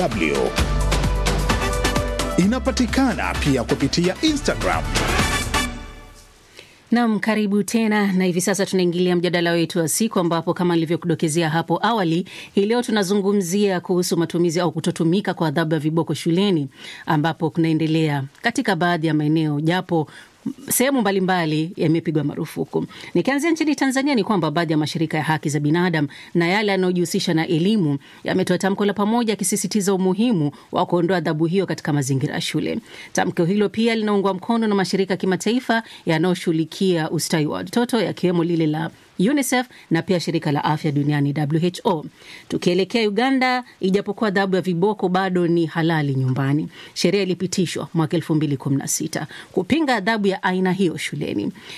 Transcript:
DW. Inapatikana pia kupitia Instagram. Nam, karibu tena, na hivi sasa tunaingilia mjadala wetu wa siku, ambapo kama nilivyokudokezea hapo awali, hii leo tunazungumzia kuhusu matumizi au kutotumika kwa adhabu ya viboko shuleni, ambapo kunaendelea katika baadhi ya maeneo, japo sehemu mbalimbali yamepigwa marufuku. Nikianzia nchini Tanzania, ni kwamba baadhi ya mashirika ya haki za binadamu na yale yanayojihusisha na elimu yametoa tamko la pamoja yakisisitiza umuhimu wa kuondoa adhabu hiyo katika mazingira ya shule. Tamko hilo pia linaungwa mkono na mashirika ya kimataifa yanayoshughulikia ustawi wa watoto yakiwemo lile la UNICEF na pia shirika la afya duniani WHO. Tukielekea Uganda, ijapokuwa adhabu ya viboko bado ni halali nyumbani, sheria ilipitishwa mwaka 2016 kupinga adhabu ya aina hiyo shuleni.